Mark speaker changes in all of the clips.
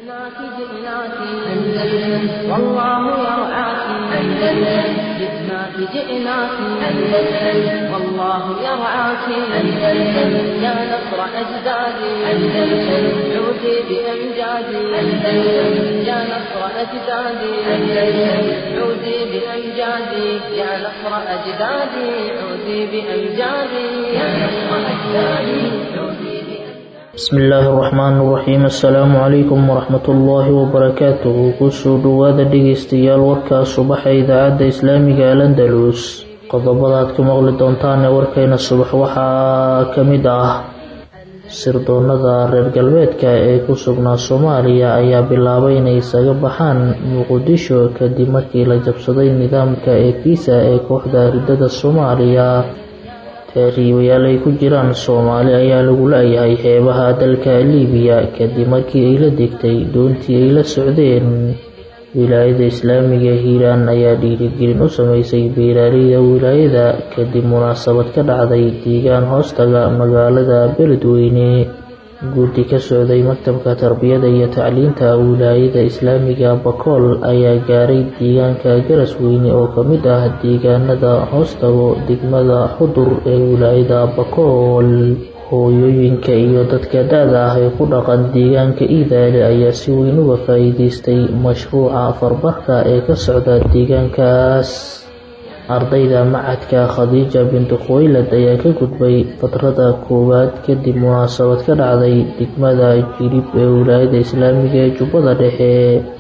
Speaker 1: جئناك جئناك أندلس والله يرعاك أندلس جئناك جئناك أندلس والله يرعاك أندلس يا نصر أجدادي أندلس عودي بأمجادي أندلس يا نصر أجدادي أندلس عودي بأمجادي يا نصر أجدادي عودي بأمجادي يا نصر أجدادي عودي بأمجادي
Speaker 2: bismi illaahi araxmaani iraxiim assalaamu calaykum waraxmatullaahi wabarakaatuhu kusoo dhowaada dhegeystayaal warkaas subaxa idaacadda islaamiga alandalus qodobada aad ku maqli doontaan ee warkayna subax waxaa ka mid ah sirdoonada reer galbeedka ee ku sugnaa soomaaliya ayaa bilaabay inay isaga baxaan muqdisho kadib markii la jabsaday nidaamka eekiisa ee kooxda ridada soomaaliya taariibayaal ay ku jiraan soomaali ayaa lagu la-yahay xeebaha dalka liibiya kadib markii ay la degtay doontii ay la socdeen wilaayada islaamiga hiiraan ayaa dhiirigelin u sameysay beeraaleyda wilaayada kadib munaasabad ka dhacday deegaan hoostaga magaalada beledweyne guddi ka socday maktabka tarbiyada iyo tacliinta wilaayada islaamiga bakool ayaa gaaray deegaanka garasweyne oo ka mid ah deegaanada hoostago degmada xudur ee wilaayada bakool hooyooyinka iyo dadka da-da ah ee ku dhaqan deegaanka iidaale ayaa si weyn uga faa-iideystay mashruuca farbarka ee ka socda deegaankaas ardayda macadka khadiija bintu khuwaylad ayaa ka gudbay fatrada koowaad kadib munaasabad ka dhacday degmada jilib ee wilaayada islaamiga ee jubbada dhexe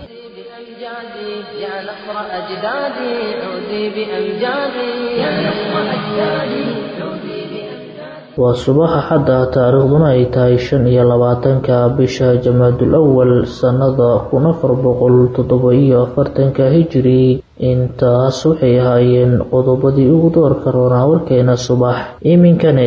Speaker 1: بأمجادي يا نصر أجدادي عودي بأمجادي يا نصر أجدادي عودي بأمجادي
Speaker 2: waa subaxa xadda taariikhduna ay tahay shan iyo labaatanka bisha jamaadul awal sannada kun afar boqol toddoba iyo afartanka hijiri intaas waxay ahaayeen qodobadii ugu doorka roonaa warkeena subax iminkana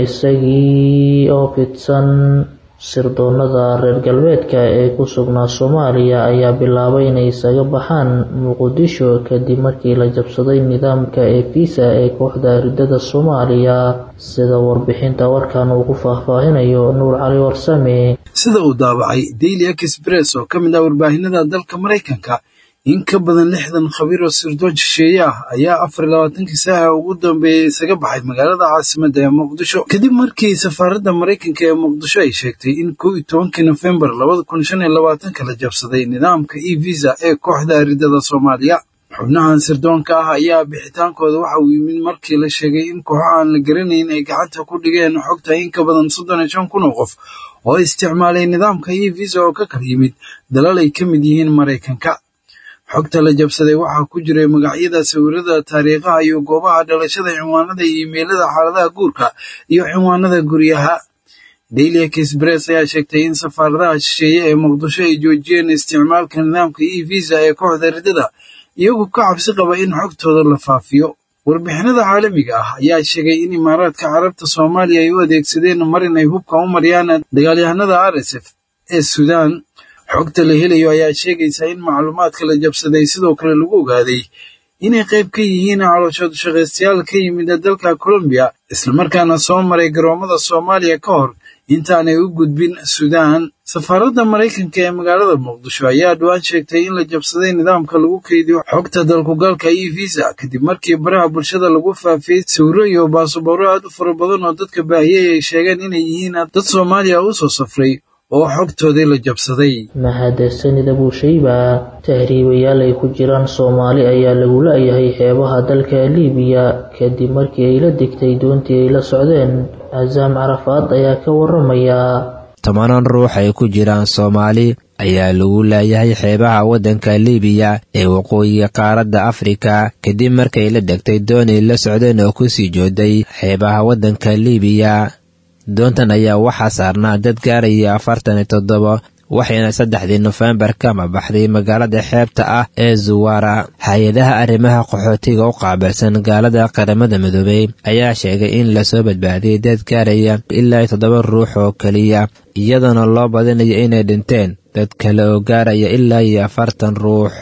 Speaker 2: isagii oo fidsan sirdoonada reer galbeedka ee ku sugnaa soomaaliya ayaa bilaabay inay isaga baxaan muqdisho kadib markii la jabsaday nidaamka eefiisa ee kooxda ridada soomaaliya sida warbixinta warkan uu ku faahfaahinayo nuur cali warsame
Speaker 3: sida uu daabacay daily express oo ka mid ah warbaahinada dalka maraykanka in ka badan lixdan khabiir oo sirdoon shisheeye ah ayaa afar iyo labaatankii saaca ugu dambeeyey isaga baxay magaalada caasimadda ee muqdisho kadib markii safaaradda maraykanka ee muqdisho ay sheegtay in kow iyo tobankii nofembar labada kun shan iyo labaatanka la jabsaday nidaamka e visa ee kooxda ridada soomaaliya xubnahan sirdoonka ah ayaa bixitaankooda waxa uu yimid markii la sheegay in kooxo aan la garanayn ay gacanta ku dhigeen xogta in ka badan soddon iyo shan kun oo qof oo isticmaalay nidaamka e visa oo ka kala yimid dalal ay ka mid yihiin maraykanka xogta la jabsaday waxaa ku jiray magacyada sawirada taariikhaha iyo goobaha dhalashada cinwaanada iyo imeylada xaaladaha guurka iyo cinwaanada guryaha daily express ayaa sheegtay in safaaradaha shisheeye ee muqdisho ay joojiyeen isticmaalka nidaamka e visa ee kooxda ridada iyagoo ka cabsi qaba in xogtooda la faafiyo warbixinada caalamiga ah ayaa sheegay in imaaraadka carabta soomaaliya ay u adeegsadeen mar inay hubka u mariyaan dagaalyahanada r s f ee suudaan xogta la helayo ayaa sheegaysa in macluumaadka la jabsaday sidoo kale lagu ogaaday inay qayb ka yihiin calooshood shaqaystayaal ka yimid dalka colombiya islamarkaana soo maray garoomada soomaaliya ka hor intaanay u gudbin suudaan safaaradda maraykanka ee magaalada muqdisho ayaa dhowaan sheegtay in la jabsaday nidaamka lagu keydiyo xogta dalkugalka e visa kadib markii baraha bulshada lagu faafiyey sawiro iyo baasabooro aad u fara badan oo dadka baahiyey ay sheegeen inay yihiin dad soomaaliya u soo safray oo xogtoodii la jabsaday
Speaker 2: mahadsanida buushayba tahriibayaal ay ku jiraan soomaali ayaa lagu la-yahay xeebaha dalka liibiya kadib markii ay la degtay doontii ay la socdeen casaam carafaad ayaa ka waramaya
Speaker 4: tobanan ruux ay ku jiraan soomaali ayaa lagu laayahay xeebaha waddanka liibiya ee waqooyiga qaaradda afrika kadib markay la degtay doonay la socdeen oo kusii jooday xeebaha waddanka liibiya doontan ayaa waxaa saarnaa dad gaaraya afartan iyo toddoba waxayna saddexdii nofembar kama baxday magaalada xeebta ah ee zuwara hay-adaha arrimaha qaxootiga u qaabilsan gaalada qaramada midoobey ayaa sheegay in lasoo badbaadiyey dad gaaraya ilaa toddoba ruux oo keliya iyadoona loo badinayo inay dhinteen dad kale oo gaaraya ilaa iyo afartan ruux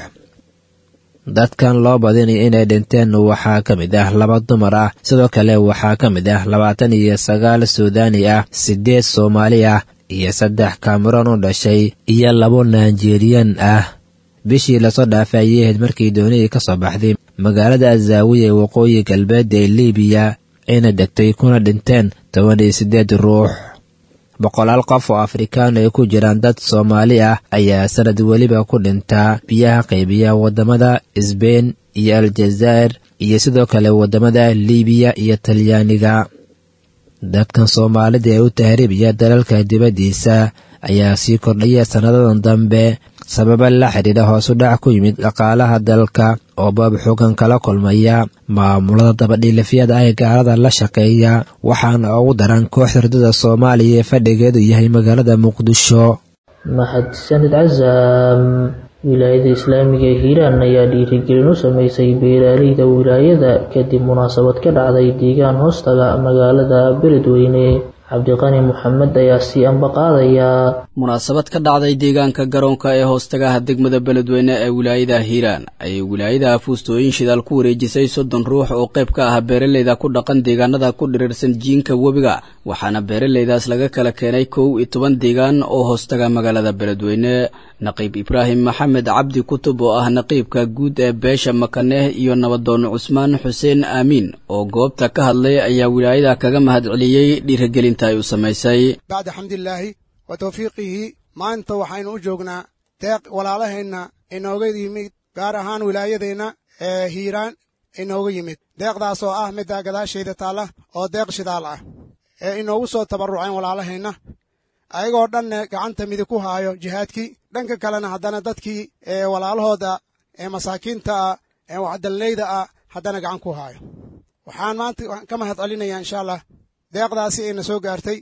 Speaker 4: dadkan loo badinayo inay dhinteen waxaa ka mid ah laba dumar ah sidoo kale waxaa ka mid ah labaatan iyo sagaal suudaani ah siddeed soomaali ah iyo saddex kameroon u dhashay iyo labo naijeriyan ah bishii lasoo dhaafay ayay ahayd markii doonidii ka soo baxday magaalada azaawiya ee waqooyi galbeed ee liibiya ayna degtay kuna dhinteen toban iyo siddeed ruux boqolaal qof oo afrikaan ay ku jiraan dad soomaali ah ayaa sanad weliba ku dhintaa biyaha qaybiya waddamada sbein iyo aljazaa'ir iyo sidoo kale waddamada liibiya iyo talyaaniga dadkan soomaalida ee u tahriibaya dalalka dibaddiisa ayaa sii kordhaya sannadadan dambe sababa la xidhiidha hoosu dhac ku yimid dhaqaalaha dalka oo baab xoogan kala kulmaya maamulada dabadhiilafyada ah ee gaalada la shaqeeya waxaana ugu daran kooxda ardada soomaaliya ee fadhigeedu yahay magaalada muqdisho
Speaker 2: mahadsanid casaam wilaayada islaamiga ee hiiraan ayaa dhiirigelin u sameysay beeraaleyda wilaayada kadib munaasabad ka dhacday deegaan hoostaga magaalada beledweyne cabdiqani moxamed ayaa sii amba qaadayaa
Speaker 5: munaasabad ka dhacday deegaanka garoonka ee hoostagaha degmada beledweyne ee wilaayada hiiraan ayay wilaayada fuustooyin shidaal ku wareejisay soddon ruux oo qayb ka ah beeraleyda ku dhaqan deegaanada ku dhiriirsan jiinka webiga waxaana beeraleydaas laga kala keenay kow iyo toban deegaan oo hoostaga magaalada beledweyne naqiib ibraahim maxamed cabdi kutub oo ah naqiibka guud ee beesha makaneh iyo nabadoon cusmaan xuseen aamiin oo goobta ka hadlay ayaa wilaayada kaga mahad celiyey dhiirigelinta ay u samaysay
Speaker 6: bacda xamdilaahi wa tawfiiqihi maanta waxaynu u joognaa deeq walaalaheenna inooga yimid gaar ahaan wilaayadeenna ee hiiraan inooga yimid deeqdaas oo ah midda gadaashayda taalla oo deeq shidaal ah ee inoogu soo tabarruceen walaalaheenna ayagoo dhanne gacanta midig ku haayo jihaadkii dhanka kalena haddana dadkii ee walaalahooda ee masaakiinta ah ee waxdallayda ah haddana gacan ku haayo waxaan maanta ka mahad celinayaa insha allah deeqdaasi ayna soo gaartay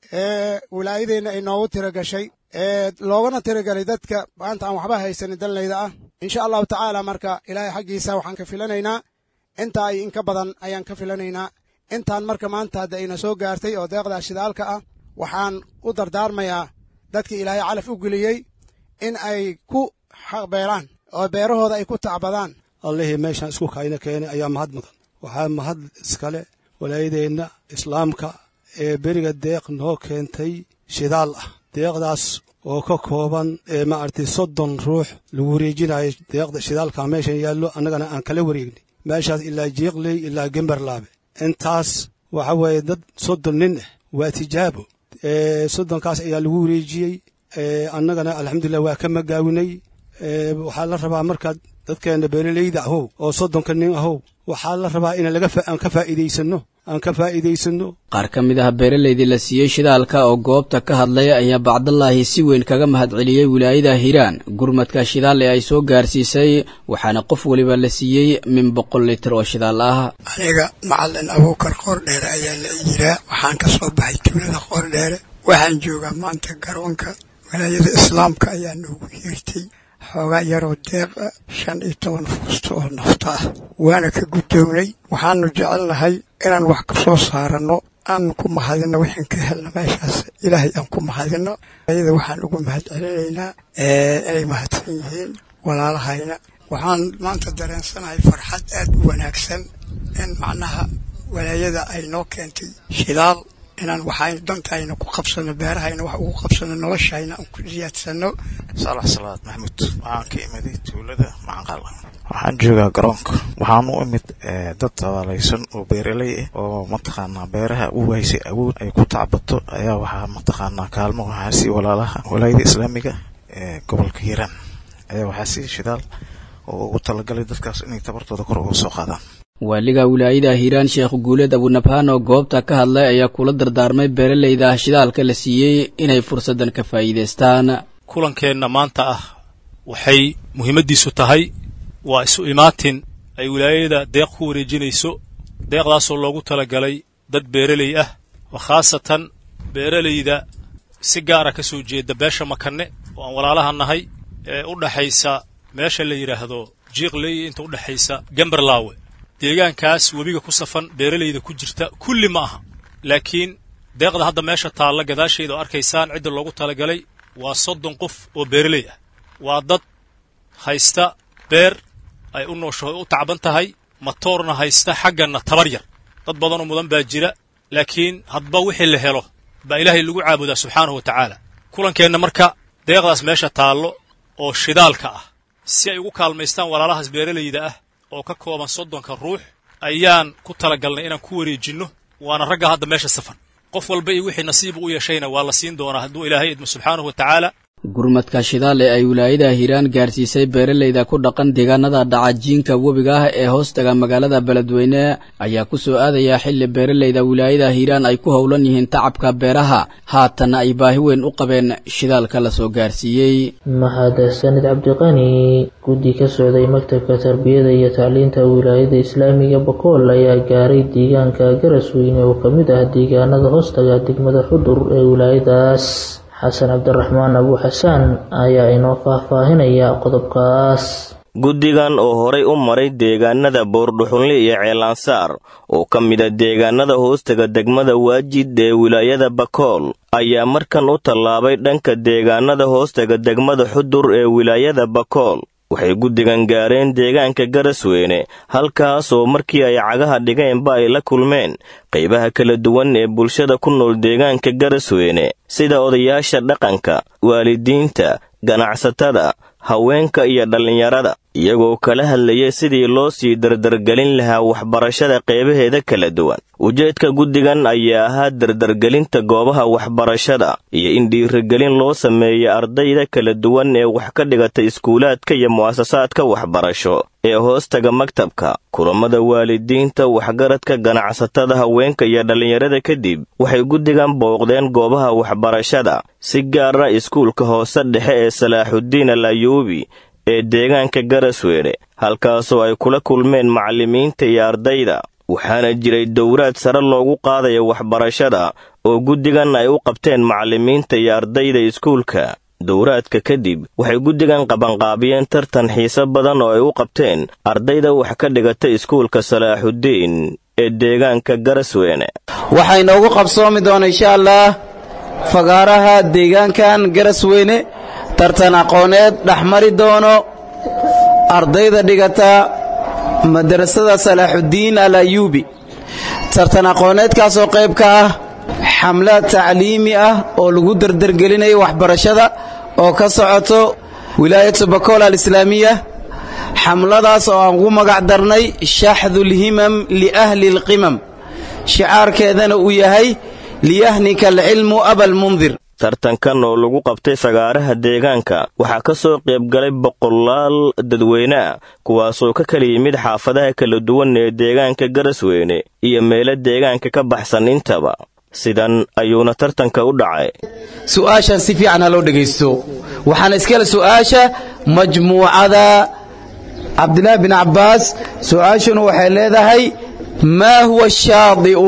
Speaker 6: ee wilaayadeenna ay noogu tira gashay ee loogana tiragalay dadka maanta aan waxba haysanin dallayda ah insha allahu tacaala marka ilaahay xaggiisa waxaan ka filanaynaa intaa iyo inka badan ayaan ka filanaynaa intaan marka maanta hadda ayna soo gaartay oo deeqdaa shidaalka ah waxaan u dardaarmayaa dadkii ilaahay calaf u geliyey in ay ku beeraan oo beerahooda ay ku tacbadaan
Speaker 7: allihii meeshaan isku kayna keenay ayaa mahad mudan waxaa mahad iskale walaayadeenna islaamka ee beriga deeq noo keentay shidaal ah deeqdaas oo ka kooban ee maaragtay soddon ruux lagu wareejinayo deeqda shidaalka meeshan yaallo annagana aan kala wareegnay meeshaas ilaa jiiqley ilaa gemberlaabe intaas waxa weeye dad soddon nin ah waa tijaabo soddonkaas ayaa lagu wareejiyey annagana alxamdulilah waa ka magaawinay waxaa la rabaa markaad dadkeenna beeraleyda ahow oo soddonka nin ahow waxaa la rabaa in aan ka faa'iidaysanno aan ka faa'iidaysanno
Speaker 5: qaar ka mid ah beeraleydii la siiyey shidaalka oo goobta ka hadlay ayaa bacdallaahi si weyn kaga mahad celiyey wilaayada hiiraan gurmadka shidaal ee ay soo gaarsiisay waxaana qof weliba la siiyey min boqol litir oo shidaal ah
Speaker 8: aniga macalin abuukar qoordheere ayaa la yiraa waxaan ka soo baxay tuulada qoordheere waxaan joogaa maanta garoonka wilaayada islaamka ayaa noogu yeertay xoogaa yaroo deeqa shan iyo toban fuusto oo nafta ah waana ka guddownay waxaanu jecelnahay inaan wax ka soo saaranno aan ku mahadinno wixaan ka helna meeshaas ilaahay aan ku mahadinno ayada waxaan ugu mahad celinaynaa inay mahadsan yihiin walaalahayna waxaan maanta dareensanahay farxad aad u wanaagsan in macnaha walaayada ay noo keentay shidaal inaan waxaynu dantayna ku qabsanno beerahayna wax ugu qabsanno noloshayna aan ku siyaadsanno
Speaker 9: saalax salaad maxamuud waxaan ka imiday tuulada macanqal waxaan joogaa garoonka waxaan u imid dad tabaalaysan oo beeraley ah oo mataqaanaa beeraha u waysay awood ay ku tacbato ayaa waxaa mataqaanaa kaalmo waxaa sii walaalaha walaayada islaamiga ee gobolka hiiraan ayaa waxaa sii shidaal oo ugu talagalay dadkaas inay tabartooda kor uga soo qaadaan
Speaker 5: waaliga wilaayada hiiraan sheekh guuleed abunabhaan oo goobta ka hadlay ayaa kula dardaarmay beeraleyda shidaalka la siiyey inay fursaddan ka faa'iidaystaan
Speaker 10: kulankeenna maanta ah waxay muhiimaddiisu tahay waa isu imaatin ay wilaayada deeq ku wareejinayso deeqdaasoo loogu talagalay dad beeraley ah oo khaasatan beeraleyda si gaara ka soo jeeda beesha makanne oo aan walaalaha nahay ee u dhaxaysa meesha la yidhaahdo jiiqley inta u dhexaysa gemberlaawe deegaankaas webiga ku safan beeraleyda ku jirta kulli ma aha laakiin deeqda hadda meesha taalla gadaasheeda oo arkaysaan cidda loogu talagalay waa soddon qof oo beeraley ah waa dad haysta beer ay u noosho u tacban tahay matoorna haysta xagganna tabar yar dad badanoo mudan baa jira laakiin hadba wixii la helo baa ilaahay lagu caabudaa subxaanahu wa tacaala kulankeenna marka deeqdaas meesha taallo oo shidaalka ah si ay ugu kaalmaystaan walaalahaas beeralayda ah oo ka kooban soddonka ruux ayaan ku talagalnay inaan ku wareejinno waana ragga hadda meesha safan qof walba iyo wixii nasiib u yeeshayna waa la siin doonaa hadduu ilaahay idmo subxaanahu wa tacaala
Speaker 5: gurmadka shidaal ee ay wilaayada hiiraan gaarsiisay beeralayda ku dhaqan deegaanada dhacajiinka webiga ah ee hoostaga magaalada beledweyne ayaa ku soo aadaya xilli beeralayda wilaayada hiiraan ay ku howlan yihiin tacabka beeraha haatanna ay baahi weyn u qabeen shidaalka la soo gaarsiiyey
Speaker 2: mahadsanid cabdiqani guddi ka socday maktabka tarbiyada iyo tacliinta wilaayada islaamiga bakool ayaa gaaray deegaanka garasweyne oo ka mid ah deegaanada hoostaga degmada xudur ee wilaayadaas xasan cabdiraxmaan abu xasaan ayaa inoo faahfaahinaya qodobkaas
Speaker 11: guddigan oo horay u maray deegaanada boordhuxunle iyo ceelansaar oo ka mida deegaanada hoostaga degmada waajid ee wilaayada bakool ayaa markan u tallaabay dhanka deegaanada hoostaga degmada xudur ee wilaayada bakool waxay guddigan gaareen deegaanka garasweyne halkaasoo markii ay cagaha dhigeenba ay la kulmeen qaybaha kala duwan ee bulshada ku nool deegaanka garasweyne sida odayaasha dhaqanka waalidiinta ganacsatada haweenka iyo dhallinyarada iyagoo kala hadlayay sidii loo sii dardargelin lahaa waxbarashada qeybaheeda kala duwan ujeedka guddigan ayaa ahaa dardargelinta goobaha waxbarashada iyo in dhiirigelin loo sameeya ardayda kala duwan ee wax ka dhigata iskuulaadka iyo mu'asasaadka waxbarasho ee hoostaga maktabka kulammada waalidiinta waxgaradka ganacsatada haweenka iyo dhallinyarada kadib waxay guddigan booqdeen goobaha waxbarashada si gaara iskuulka hoose dhexe ee salaaxudiin al ayuubi ee deegaanka garasweyne halkaasoo ay kula kulmeen macallimiinta iyo ardayda waxaana jiray dowraad sare loogu qaadaya waxbarashada oo guddigan ay u qabteen macallimiinta iyo ardayda iskuulka dowraadka kadib waxay guddigan qabanqaabiyeen tartan xiise badan oo ay u qabteen ardayda wax ka dhigata iskuulka salaaxudiin ee deegaanka garasweyne
Speaker 12: waxaa inoogu qabsoomi doona insha allah fagaaraha deegaankan garasweyne tartan aqooneed dhexmari doono ardayda dhigata madrasada salaaxudiin al ayuubi tartan aqooneedkaasoo qayb ka ah xamlad tacliimi ah oo lagu dardargelinayo waxbarashada oo ka socoto wilaayatu bakool alislaamiya xamladaas oo aan ugu magac darnay shaxdulhimam liahli alqimam shicaarkeedana uu yahay liyahnika alcilmu abalmundir
Speaker 11: tartankan oo lagu qabtay fagaaraha deegaanka waxaa ka soo qaybgalay boqolaal dadweyne ah kuwaasoo ka kala yimid xaafadaha kala duwan ee deegaanka garasweyne iyo meelo deegaanka ka baxsan intaba sidan ayuuna tartanka u dhacay
Speaker 12: su'aashan si fiican ha loo dhegaysto waxaana iskale su'aasha majmuucada cabdilaahi bin cabbaas su'aashuna waxay leedahay maa huwa shaadi'u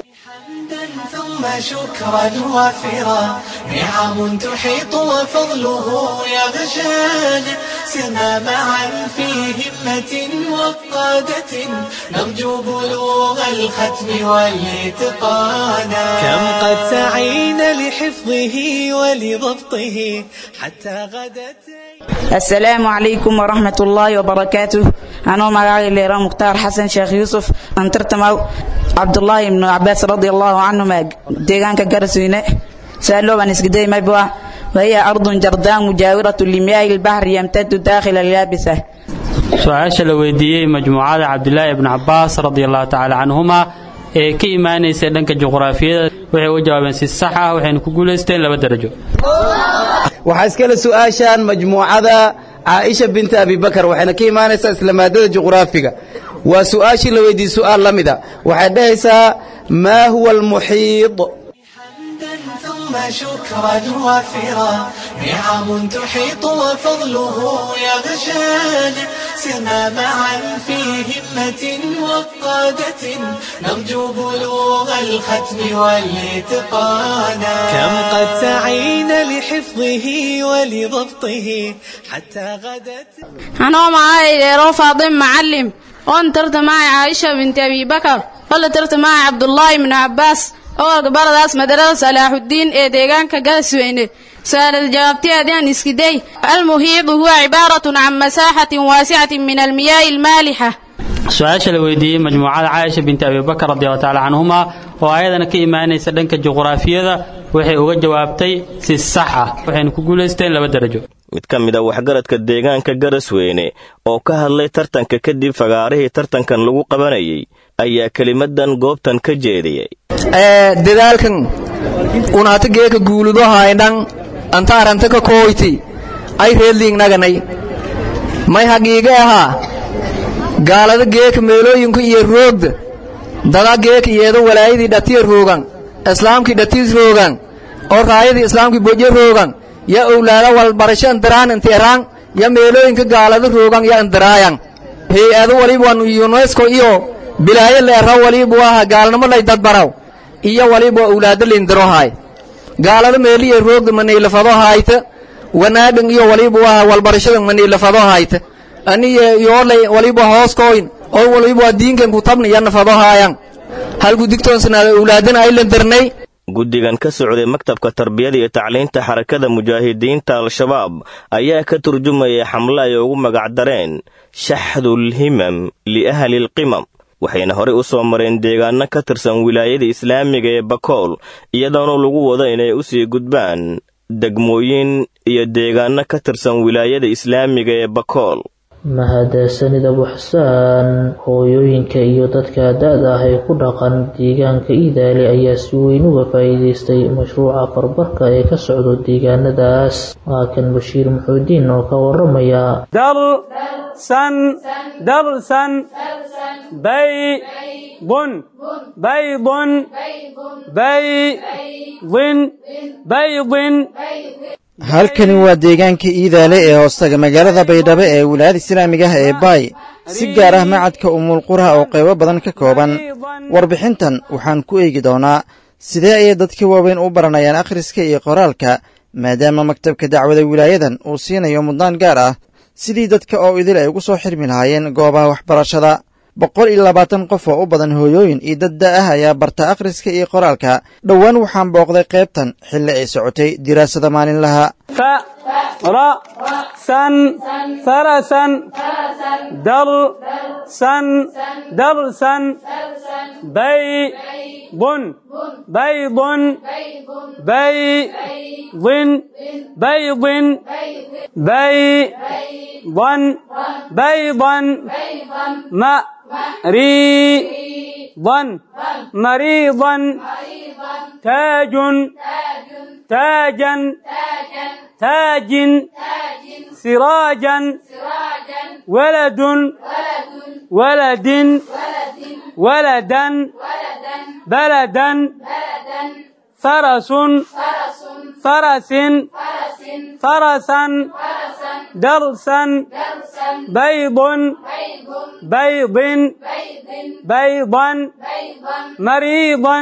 Speaker 13: شكرا وافرا نعم تحيط وفضله يغشانا سرنا معا في همة وقادة نرجو بلوغ الختم والاتقانا كم قد سعينا لحفظه ولضبطه حتى غدت
Speaker 14: السلام عليكم ورحمة الله وبركاته أنا مقاعي ليرى مختار حسن شيخ يوسف أنترتمو عبد الله بن عباس رضي الله عنهما ديغانك قرسوينة سألوا عن اسكدي مبوا وهي أرض جرداء مجاورة لمياه البحر يمتد داخل اليابسة
Speaker 15: su-aasha la weydiiyey majmuucada cabdilaahi ibnu cabaas radi allahu tacaala canhuma ee ka imaanaysa dhanka juqraafiyada waxay u jawaabeen si sax ah waxayna ku guulaysteen laba darajo
Speaker 12: waxaa iskale su'aashan majmuucada caaisha binta abibakar waxayna ka imaanaysaa isla maadada juqraafiga waa su'aashii la weydiiyey su'aal la mida waxay dhahaysaa maa huwa almuxiid
Speaker 13: ثم شكرا وافرا نعم تحيط وفضله يغشانا سرنا معا في همة وقادة نرجو بلوغ الختم والاتقانا كم قد سعينا لحفظه ولضبطه حتى غدت
Speaker 16: أنا معاي ليرو فاضل معلم وانترت معي عائشة بنت أبي بكر ولا معي عبد الله بن عباس oo gabaradaas madarada salaaxudiin ee deegaanka galasweyne su-aalad jawaabteedaan iskiday almuhiidu huwa cibaaratun can masaaxatin waasicatin min almiyaa'i almaalixa
Speaker 15: su-aasha la weydiiyey majmuucada caaisha binti abibakar radiallahu tacaala canhuma oo ayadana ka imaanaysa dhanka juqraafiyada waxay uga jawaabtay si sax ah waxayna ku guulaysteen laba darajo
Speaker 11: mid ka mid a waxgaradka deegaanka garasweyne oo ka hadlay tartanka kadib fagaarihii tartankan lagu qabanayay ayaa kelimadan goobtan ka jeediyey
Speaker 17: dadaalkan unaata geeka guuludo haydhan anta aranta ka kooyti ay reedliingnaganay may hagiiga ahaa gaalada geeka meelooyinku iyo roogda dada geeka iyeedo walaayadii dhatiya roogan islaamkii dhatiis roogan oo raayadii islaamkii boje roogan ya owlaada walbarasho andaraan intiiraan ya meelooyinka gaalada roogan ya andaraayan hay-ado waliban yunesko iyo bilaayo leera walibu aha gaalnimo lay dadbaraw iyo waliba owlaado lindirohaay gaalada meeliya roogda maniilafado hayta wanaagan iyo walibu aha walbarashada maniilafado hayta aniya yoolay waliba hooskoyn oo waliba diinkan kutabna ya nafado haayan halku digtoonsanaada owlaadana ay landarnay
Speaker 11: guddigan ka socday maktabka tarbiyada iyo tacliinta xarakada mujaahidiinta al-shabaab ayaa ka turjumayay xamle ay ugu magacdareen shaxdulhimam liahli lqimam waxayna horey u soo mareen deegaano ka tirsan wilaayada islaamiga ee bakool iyadoona lagu wado inay u sii gudbaan degmooyin iyo deegaano ka tirsan wilaayada islaamiga ee bakool
Speaker 2: mahadsanid abuxsaan hooyooyinka iyo dadka da-da ah ee ku dhaqan deegaanka iidaale ayaa si weyn uga faa'iidaystay mashruuca farbarka ee ka socdo deegaanadaas waa kan bashiir muxuudiin oo ka waramaya
Speaker 18: درسا درسا بيض بيض بيض بيض
Speaker 19: halkani waa deegaanka iidaale ee hoostaga magaalada baydhabo ee wilaayada islaamiga ah ee baay si gaar ah macadka umulqura oo qaybo badan ka kooban warbixintan waxaan ku eegi doonaa sidee ayay dadka waaweyn u baranayaan akhriska iyo qoraalka maadaama maktabka dacwada wilaayadan uu siinayo mudnaan gaar ah sidii dadka oo idil ay ugu soo xirmi lahaayeen goobaha waxbarashada boqol iyo labaatan qof oo u badan hooyooyin iyo dad da ah ayaa barta akhriska iyo qoraalka dhowaan waxaan booqday qaybtan xilli ay socotay diraasada maalinlaha
Speaker 18: فرسا فرسا درسا درسا بيض بيض بيض بيض بيضا بيضا مريضا مريضا تاج تاجا تاج سراجا ولد ولد ولدا بلدا فرس فرس فرسا درسا بيض بيض بيضا مريضا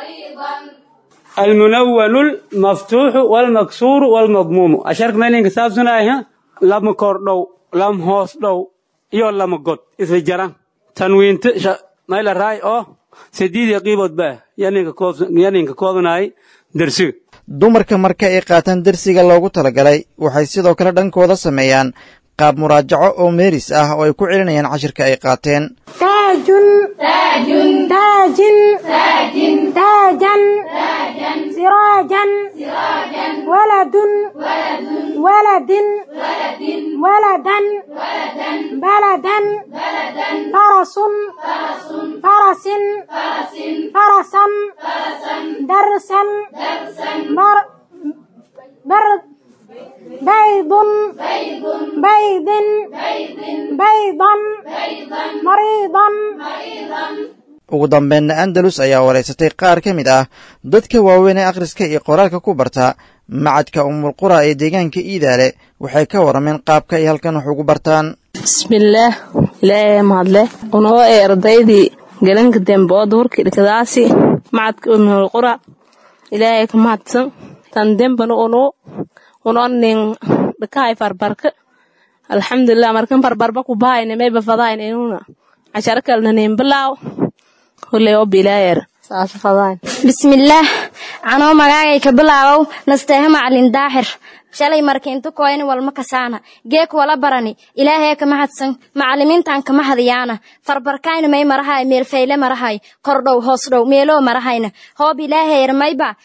Speaker 18: المنول المفتوح والمكسور والمضموم أشارك مالين كتاب سنة لما كوردو لم هوس دو يو لما قد إذا جران تنوين تشا ما إلا راي أو سديد يقيبت به يعني كوبناي درسي
Speaker 19: dumarka marka ay qaataan dersiga loogu talagalay waxay sidoo kale dhankooda sameeyaan qaab muraajaco oo meeris ah oo ay ku celinayaan cashirka ay qaateen
Speaker 20: تاج تاج تاج تاج تاجا سراجا ولد ولد ولدا بلدا فرس فرس فرسا درسا بر بر بيض بيض بيضا مريضا
Speaker 19: ugu dambeynna andalus ayaa waraysatay qaar ka mid ah dadka waaweyn ee akhriska iyo qoraalka ku barta macadka umulqura ee deegaanka iidaale waxay ka warameen qaabka ay halkan wax ugu bartaan
Speaker 21: bismillaah ilaahay mahadle unoo ee ardaydii galanka dembe oo duhurkii dhikadaasi macadka umulqura ilaahay ka mahadsan tan dembana unoo unoo nin dhakahay farbarka alxamdulilah markan farbarba ku bahayna mayba fadayna inuna casharo kalna nin bilaaw huley oo bilaayer saas fadayn
Speaker 22: bismillaah anoo magaagay ka bilaabow nasteeha macalin daaxir shalay markiintu koyni walma kasaana geek wala barani ilaahee kama hadsan macalimiintan kama hadiyaana farbarkayna may marahay meelfayle marahay kordhow hoos dhow meeloo marahayna hoob ilaaheyr mayba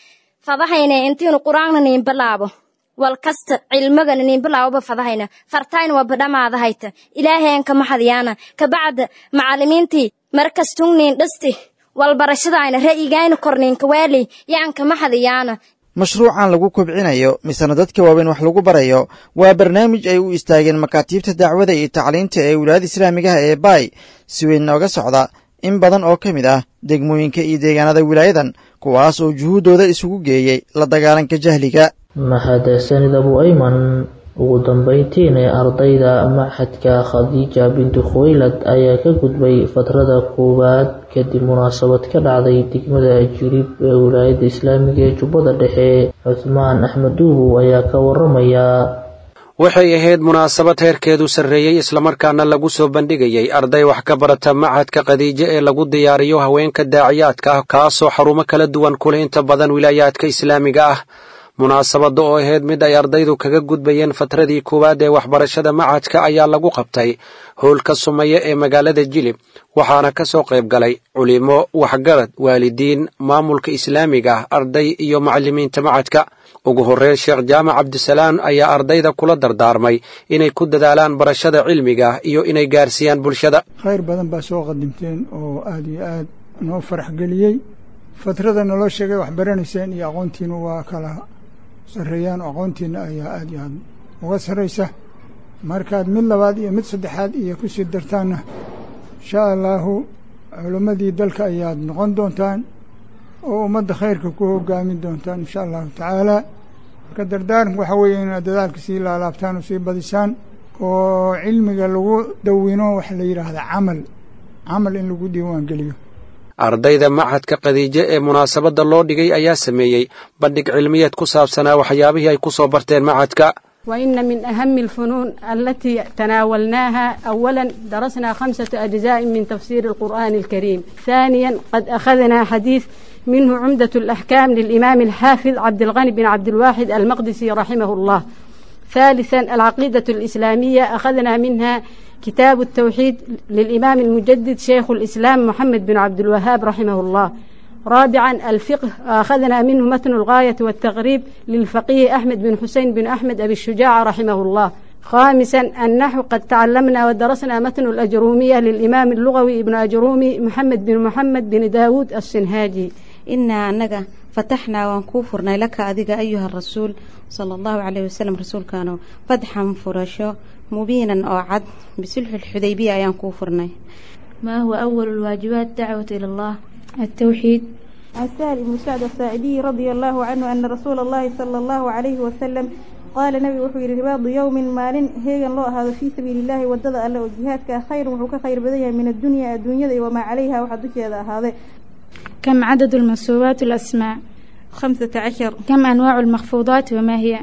Speaker 22: fadahayna intiinu qur-aanna niin bilaabo wal kasta cilmigana niin bilaaboba fadahayna fartayna waa badhamaadahayta ilaaheenka maxadyaana kabacda macallimiintii markastun niin dhisti walbarashadaayna ra'yigayna korniinka waaley yaanka maxadayaana
Speaker 19: mashruucan lagu kobcinayo misena dadka waaweyn wax lagu barayo waa barnaamij ay u istaageen makaatiibta dacwada iyo tacliinta ee wilaayada islaamigaha ee baay si weyn nooga socda in badan oo ka mid ah degmooyinka iyo deegaanada wilaayadan kuwaas oo juhuuddooda isugu geeyey la dagaalanka jahliga
Speaker 2: mahadsanid abu ayman ugu dambeyntiina ardayda maxadka khadiija bintu khuwaylad ayaa ka gudbay fatrada koowaad kadib munaasabad ka dhacday degmada jilib ee wilaayada islaamiga ee jubbada dhexe cuthmaan axmed duubow ayaa ka waramaya
Speaker 1: waxay ahayd munaasabad heerkeedu sarreeyey islamarkaana lagu soo bandhigayey arday wax ka barata machadka khadiijo ee lagu diyaariyo haweenka daaciyaadka ah kaasoo xarumo kala duwan kuleh inta badan wilaayaadka islaamiga ah munaasabadda oo ahayd mid ay ardaydu kaga gudbayeen fatradii koowaad ee waxbarashada machadka ayaa lagu qabtay howlka sumaye ee magaalada jilib waxaana ka soo qayb galay culimo waxgarad waalidiin maamulka islaamiga ah arday iyo macallimiinta machadka ugu horreyn sheekh jaamac cabdisalaan ayaa ardayda kula dardaarmay inay ku dadaalaan barashada cilmiga iyo inay gaarsiiyaan bulshada
Speaker 3: khayr badan baa soo qadimteen oo aad iyo aad noo farax geliyey fatrada naloo sheegay wax baranayseen iyo aqoontiina waa kala sarreeyaan aqoontiina ayaa aad iyo aad uga sarraysa markaad mid labaad iyo mid saddexaad iyo ku sii dartaanna insha allaahu culimmadii dalka ayaad noqon doontaan oo ummadda khayrka ku hogaamin doontaan insha allahu tacaala marka dardaaranku waxaa weeye inaad dadaalka sii laalaabtaan oo sii badisaan oo cilmiga lagu dawino waxa la yidhaahda camal camal in lagu diiwaan geliyo
Speaker 1: ardayda machadka khadiijo ee munaasabadda loo dhigay ayaa sameeyey bandhig cilmiyeed ku saabsanaa waxyaabihii ay ku soo barteen machadka
Speaker 23: وإن من أهم الفنون التي تناولناها أولا درسنا خمسة أجزاء من تفسير القرآن الكريم ثانيا قد أخذنا حديث منه عمدة الأحكام للإمام الحافظ عبد الغني بن عبد الواحد المقدسي رحمه الله ثالثا العقيدة الإسلامية أخذنا منها كتاب التوحيد للإمام المجدد شيخ الإسلام محمد بن عبد الوهاب رحمه الله رابعا الفقه أخذنا منه متن الغاية والتغريب للفقيه أحمد بن حسين بن أحمد أبي الشجاع رحمه الله خامسا النحو قد تعلمنا ودرسنا متن الأجرومية للإمام اللغوي ابن أجرومي محمد بن محمد بن داود السنهاجي
Speaker 24: إنا أنك فتحنا وانكوفرنا لك أذيك أيها الرسول صلى الله عليه وسلم رسول كانوا فتحا فرشو مبينا أو عد بسلح الحديبية أيان كوفرنا
Speaker 25: ما هو أول الواجبات دعوة إلى الله
Speaker 26: التوحيد عن سالم سعد الساعدي رضي الله عنه أن رسول الله صلى الله عليه وسلم قال نبي وحو يري رباض يوم مال هيغن لو هذا في سبيل الله ودد الله وجهادك خير وحو كخير بديها من الدنيا الدنيا وما عليها وحدك هذا كم عدد المنصوبات الأسماء خمسة عشر كم أنواع المخفوضات وما هي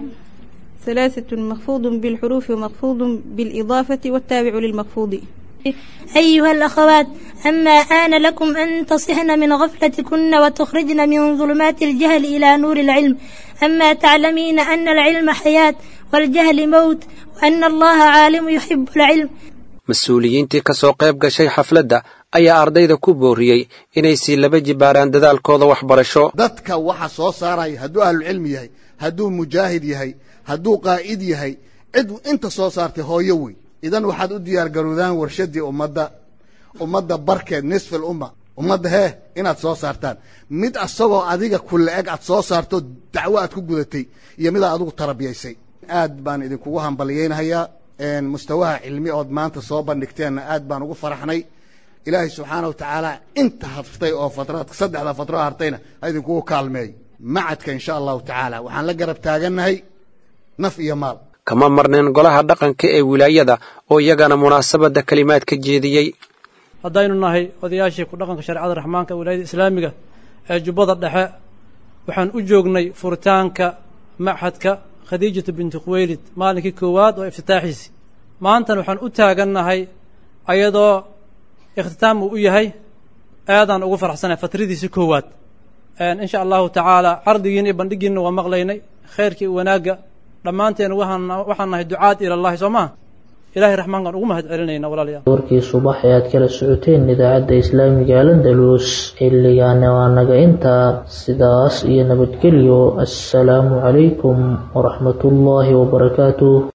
Speaker 26: ثلاثة مخفوض بالحروف ومخفوض بالإضافة والتابع للمخفوض
Speaker 27: أيها الأخوات أما آن لكم أن تصحن من غفلتكن وتخرجن من ظلمات الجهل إلى نور العلم أما تعلمين أن العلم حياة والجهل موت وأن الله عالم يحب العلم
Speaker 1: mas-uuliyiintii ka soo qayb gashay xafladda ayaa ardayda ku booriyey inay sii laba jibaaraan dadaalkooda waxbarasho
Speaker 28: dadka waxa soo saaraya hadduu ahlucilmi yahay hadduu mujaahid yahay hadduu qaa'id yahay cid inta soo saartay hooyo wey idan waxaad u diyaar garoodaan warshaddii ummadda ummadda barkeed nisfil umma ummadda hee inaad soo saartaan mid asagoo adiga kulle eg aad soo saarto dacwo aad ku gudatay iyo midaad adigu tarabiyaysay aad baan idinkugu hambaliyeynahayaa mustawaha cilmi ood maanta soo bandhigteenna aad baan ugu faraxnay ilaahay subxaana wa tacaala inta hartay oo fatraad saddexda fatro hartayna ha idinkugu kaalmeey macadka insha allahu tacaala waxaan la garab taagannahay naf iyo maal
Speaker 1: kama marneen golaha dhaqanka ee wilaayada oo iyagana munaasabadda kelimaad ka jeediyey
Speaker 29: haddaynu nahay odayaashii ku dhaqanka shareecada raxmaanka wilaayada islaamiga ee jubbada dhexe waxaan u joognay furitaanka maxadka khadiijatu binti khuweylid maalinkii koowaad oo iftitaaxiisi maantana waxaan u taagannahay ayadoo ikhtitaam uu u yahay aadaan ugu faraxsanahay fatradiisi koowaad insha allahu tacaala cardigiina iyo bandhigiina waa maqlaynay khayrkii wanaagga dhammaanteen waxaan waxaan nahay ducaad ilallahi soo maha ilahay raxmaankaan ugu mahad celinayna walaalayaal
Speaker 2: warkii subax ee aad kala socoteen idaacadda islaamiga alandalus xilligaana waa naga intaa sidaas iyo nabadgelyo assalaamu calaykum waraxmatullaahi wabarakaatuh